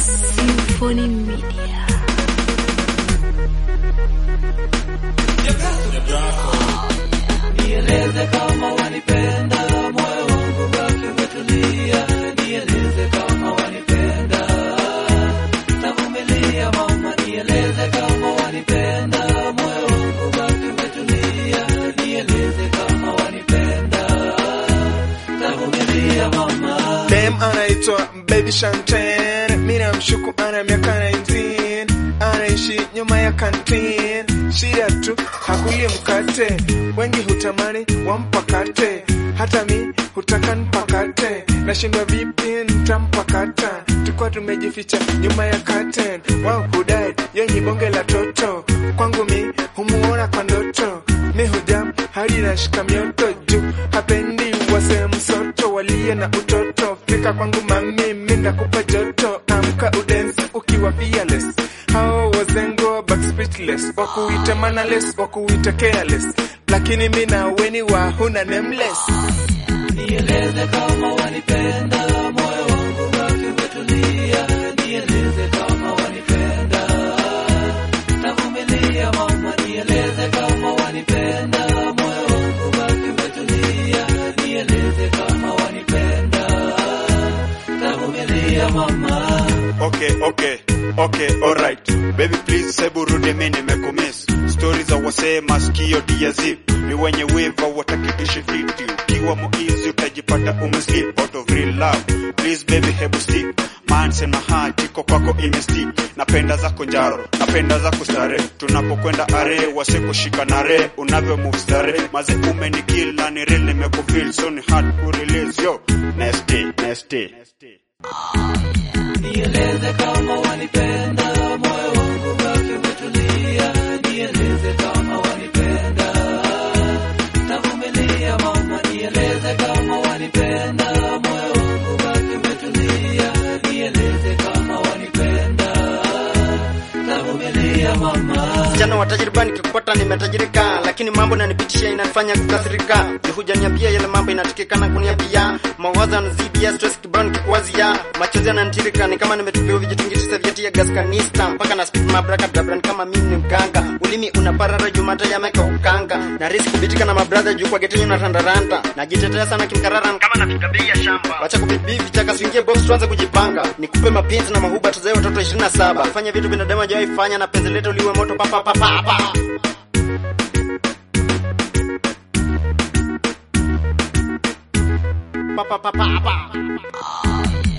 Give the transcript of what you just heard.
Symphony Media. Nieleze kama wanipenda, moyo wangu baki umetulia. Nieleze kama wanipenda, tavumilia mama. Nieleze kama wanipenda, moyo wangu baki umetulia. Nieleze kama wanipenda, tavumilia mama. Dem anaitwa Baby Shanten, mimi namshuku ana miaka 19, anaishi nyuma ya kantin. Shida tu hakuli mkate, wengi hutamani wampakate, hata mi hutaka npakate, nashindwa vipi ntampakata. Tukwa tumejificha nyuma ya curtain, wao hudai yenye bonge la toto, kwangu mi humuona kwa ndoto, mi hujam hadi nashika mioto juu, hapendi wase msoto waliye na utoto. Fika kwangu mami, mi nakupa joto, amka udensi ukiwa fearless. Hao wazengo back speechless, wakuita mannerless, wakuita careless, lakini mi na weni wa huna nameless. Nieleze kama wanipenda, moyo wangu baki umetulia. Nieleze kama wanipenda, tavumilia mama. Nieleze kama wanipenda, moyo wangu baki umetulia. Nieleze kama wanipenda, tavumilia mama. Okay, okay, okay, alright. Baby please sebu rudi mimi nimekumiss. Stories za wasee masikio dia zip. Ni wenye wiva wataki ishi fiti. Ukiwa muizi utajipata umeslip out of real love. Please baby hebu stick. Man sema heart iko kwako imestick. Napenda zako njaro, napenda zako stare. Tunapokwenda are wase kushika nare. Unavyo move stare. Maze ume ni kill na ni real nimekufeel so ni hard ku release yo. Next day, next day. Nieleze kama wanipenda, moyo wangu baki umetulia. Nieleze kama wanipenda, tavumilia mama. Nieleze kama wanipenda, moyo wangu baki umetulia. Nieleze kama wanipenda, tavumilia mama. Msichana wa tajriba nikikupata nimetajirika, lakini mambo nanipitisha inanifanya kukasirika. Hujaniambia yale mambo inatikikana kuniambia, mawazo yanazidia, stress kibao nikikuwazia, machozi yananitirika, ni kama nimetupiwa vijitungisha vyeti ya gas kanista, mpaka na speak mabraka dabra, ni kama mimi ni mganga. Ulimi unaparara jumata yameka ukanga, na risk kubitika na mabrother juu kwa getenyo na randaranda, najitetea sana kimkarara, ni kama napiga bei ya shamba. Wacha kubibi vichaka, swingie box, tuanze kujipanga, nikupe mapenzi na mahuba, tuzae watoto 27 fanya vitu binadamu hajawahi fanya, na penzi letu liwe moto papa papa papa. Pa, pa, pa, pa, pa.